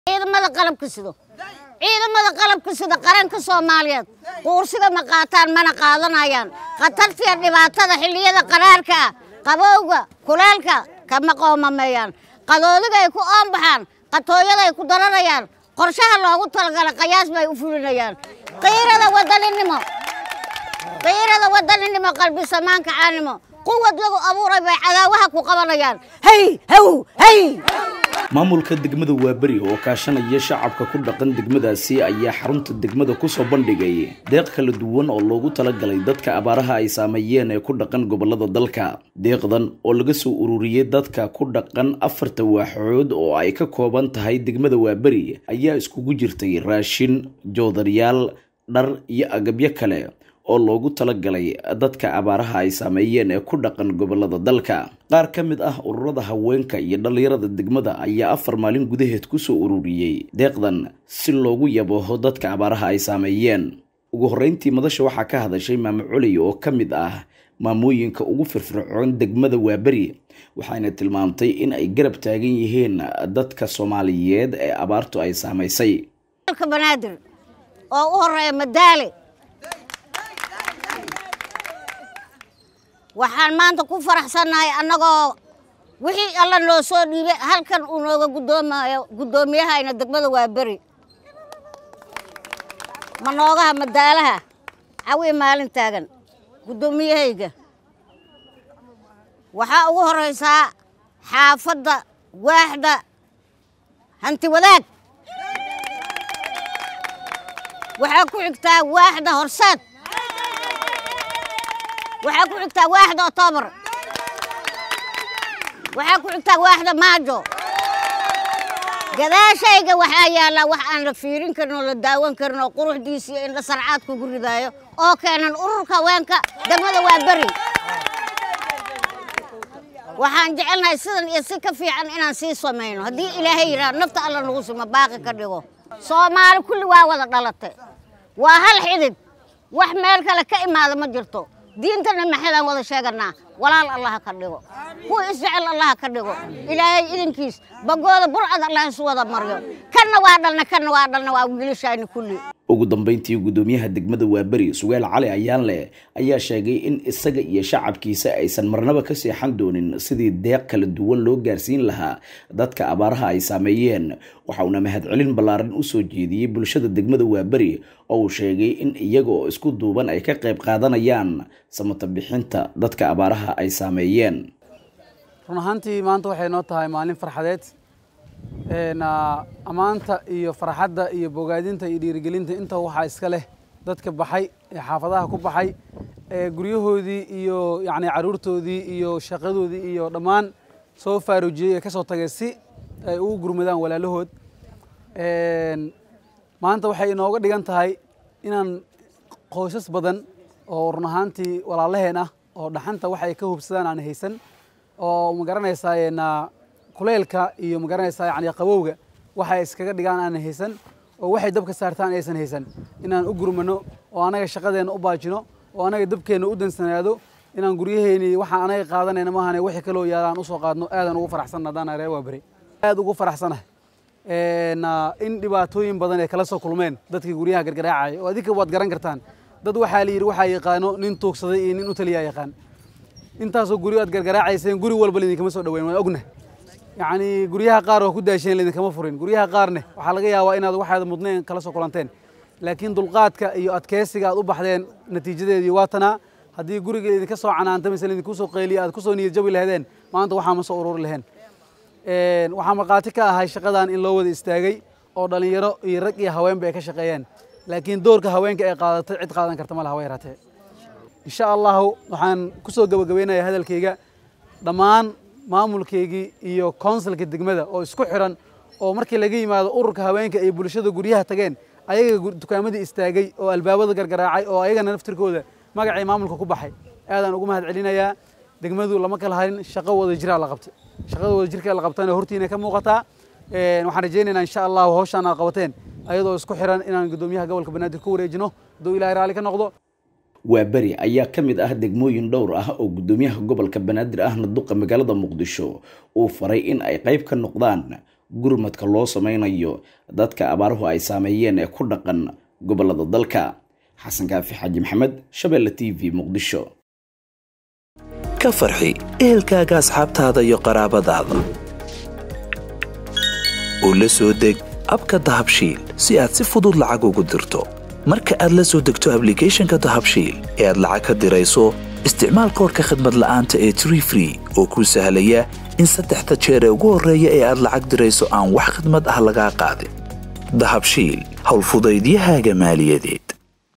ciidamada qalabka sido ciidamada qalabka sida qaranka soomaaliyeed quursiga ma qaataan mana qaadanayaan khatartiya dhibaatada xilliyada qaraarka ah qabowga kuleelka kama qoomameeyaan qadoodiga ay ku oonbaxaan qatooyada ay ku daranayaan qorshaha loogu talagalay qayaas bay u fulinayaan qiirada wadaninimo qiirada wadaninimo qalbi samaanka caanimo quwad lagu abuuray bay cadaawaha ku qabanayaan hay haw hay maamulka degmada waaberi oo kaashanaya shacabka ku dhaqan degmadaasi ayaa xarunta degmada kusoo bandhigay deeq kala duwan oo loogu talagalay dadka abaaraha ay saameeyeen ee ku dhaqan gobolada dalka deeqdan oo laga soo ururiyey dadka ku dhaqan afarta waaxood oo ay ka kooban tahay degmada waaberi ayaa iskugu jirtay raashin joodaryaal dhar iyo agabyo kale oo loogu talagalay dadka abaaraha ay saameeyeen ee ku dhaqan gobolada dalka qaar ka mid ah ururada haweenka iyo dhallinyarada degmada ayaa afar maalin gudaheed kusoo ururiyey deeqdan si loogu yabaho dadka abaaraha ay saameeyeen ugu horreyntii madasha waxaa ka hadashay maamo culi oo ka mid ah maamooyinka ugu firfircoon degmada waaberi waxayna tilmaamtay in ay garab taagan yihiin dadka soomaaliyeed ee abaartu ay saamaysay banaadir oo u horeeya madaale waxaan maanta ku faraxsannahay annagoo wixii alla noo soo dhiibay halkan uu nooga guddoomayo guddoomiyahayna degmada waa beri manoogaha madaalaha cawi maalin taagan guddoomiyahayga waxaa ugu horraysaa xaafadda waaxda hanti wadaag waxaa ku xigtaa waaxda horseed waxaa ku xigtaa waaxda oktoobar waxaa ku xigtaa waaxda maajo gadaashayga waxaa yaallaa wax aan la fiirin karin oo la daawan karin oo quruxdiisa iyo indha sarcaad kugu ridaayo oo keenan ururka haweenka degmada waa beri waxaan jecelnahay sidan iyo si ka fiican inaan sii samayno haddii ilaahay yidhaha nafta alla nagu simo baaqi ka dhigo soomaali kulli waa wada dhalatay waa hal xidid wax meel kale ka imaada ma jirto diintana maxaydaan wada sheeganaa walaal allaha ka dhigo kuwa isjecel allaha ka dhigo ilaahay idinkiis bagooda burcad allah isu wada maryo kanna waa dhalna kanna waa dhalna waa wiilashayni kulli ugu dambeyntii guddoomiyaha degmada waaberi sugaal cali ayaanle ayaa sheegay in isaga iyo shacabkiisa aysan marnaba ka seexan doonin sidii deeq kala duwan loo gaarsiin lahaa dadka abaaraha ay saameeyeen waxa uuna mahadcelin ballaaran u soo jeediyey bulshada degmada waaberi oo uu sheegay in iyaga oo isku duuban ay ka qayb qaadanayaan samata bixinta dadka abaaraha ay saameeyeen run ahaantii maanta waxay noo tahay maalin farxadeed ammaanta iyo farxadda iyo bogaadinta iyo dhiirigelinta inta waxaa iska leh dadka baxay ee xaafadaha ku baxay ee guryahoodii iyo yacni carruurtoodii iyo shaqadoodii iyo dhammaan soo faaruujiyey ee ka soo tagay si ay ugu gurmadaan walaalahood maanta waxay inooga dhigan tahay inaan qoysas badan oo run ahaantii walaalaheen ah oo dhaxanta waxay ka hubsadaan aan haysan oo ma garanaysaa kuleylka iyo ma garanaysaa yani qabowga waxay iskaga dhigaan aanan haysan oo waxay dabka saartaan aysan haysan inaan u gurmano oo anaga shaqadeenna u baajino oo anaga dabkeenna u dansanaado inaan guryaheeni waxaan anaga qaadanayna maahane wixii kaloo yaalaan usoo qaadno aadaan ugu faraxsan haddaan reer waa beri aad ugu faraxsanahay in dhibaatooyin badan ay kala soo kulmeen dadkii guryaha gargaraacaya oo adinka waad garan kartaan dad waxaa la yidhi waxaa yaqaano nin tuugsaday iyo nin u taliyaa yaqaan intaasoo guri aad gargaraacayseen guri walba laidinkama soo dhaweyn waan ognahay yacni guryaha qaar oo ku daasheen laidinkama furin guryaha qaarne waxaa laga yaabaa inaad waxaad mudneen kala soo kulanteen laakiin dulqaadka iyo adkeysiga aad u baxdeen natiijadeedii waa tanaa haddii guriga idinka soo canaanta mise idinku soo qayliya aad kusoo niyad jabi lahaydeen maanta waxaa ma soo ururi laheen waxaa markhaati ka ahay shaqadan in loo wada istaagay oo dhallinyaro iyo rag iyo haweenba ay ka shaqeeyeen laakiin doorka haweenka ay qaadatay cid qaadan karta ma laha way yaraatee insha allahu waxaan kusoo gabagabaynayaa hadalkayga dhammaan maamulkaygii iyo konsulka degmada oo isku xiran oo markii laga yimaado ururka haweenka ay bulshada guryaha tageen ayaga dukaamadii istaagay oo albaabada gargaraacay oo ayagana naftirkooda magacii maamulka ku baxay aadaan ugu mahad celinayaa degmadu lama kala harin shaqo wada jiraa la qabtay shaqada wada jirka la qabtana hortiina ka muuqataa waxaan rajaynaynaa insha allahu hawshaan aad qabateen ayadoo isku xiran inaan guddoomiyaha gobolka banaadir ku wareejino hadduu ilaahay raalli ka noqdo waa beri ayaa ka mid ah degmooyin dhowr ah oo guddoomiyaha gobolka banaadir ahna duqa magaalada muqdisho uu faray in ay qayb ka noqdaan gurmadka loo sameynayo dadka abaaruhu ay saameeyeen ee ku dhaqan gobolada dalka xasan kaafi xaaji maxamed shabeelle t v muqdisho ka farxi ehelkaaga asxaabtaada iyo qaraabadaada oo la soo deg abka dahabshiil si aad si fudud lacag ugu dirto marka aad la soo degto ablicathonka dahabshiil ee aad lacag ka dirayso isticmaal koorka khadmad la'aanta ee tree free oo kuu sahlaya in saddexda jeer ee ugu horreeya ee aad lacag dirayso aan wax khadmad ah lagaa qaadin dahabshiil howlfudaydiyahaaga maaliyadeed